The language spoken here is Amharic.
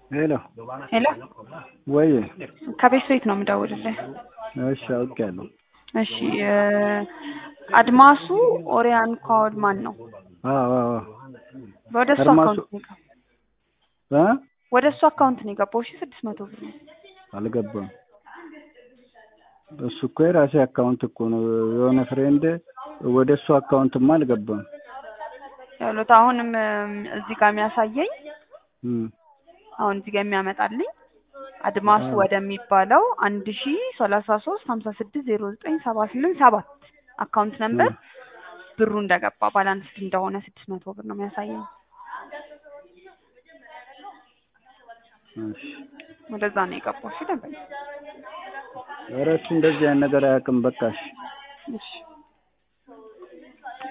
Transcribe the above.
ሄሎ ሄሎ ወይ ከቤት ቤት ነው የምደውልልህ። እሺ አውቄያለሁ። እሺ እ አድማሱ ኦሪያን ካውድ ማን ነው? አዎ አዎ ወደ እሱ አድማሱ- አካውንት ነው የገባው። እ ወደ እሱ አካውንት ነው የገባው። እሺ ስድስት መቶ ብር ነው። አልገባም። እሱ እኮ የራሴ አካውንት እኮ ነው። የሆነ ፍሬንድ ወደ እሱ አካውንትማ አልገባም። ያሉት አሁንም እም፣ እዚህ ጋር የሚያሳየኝ እም፣ አሁን እዚህ ጋር የሚያመጣልኝ አድማሱ አዎ። ወደሚባለው አንድ ሺ ሰላሳ ሶስት ሀምሳ ስድስት ዜሮ ዘጠኝ ሰባ ስምንት ሰባት አካውንት ነምበር እም፣ ብሩ እንደገባ ባላንስ እንደሆነ ስድስት መቶ ብር ነው የሚያሳየኝ። እሺ ወደዛ ነው የገባው። እሺ ደንበኛ ኧረ እሱ እንደዚህ አይነት ነገር አያውቅም። በቃ እሺ እሺ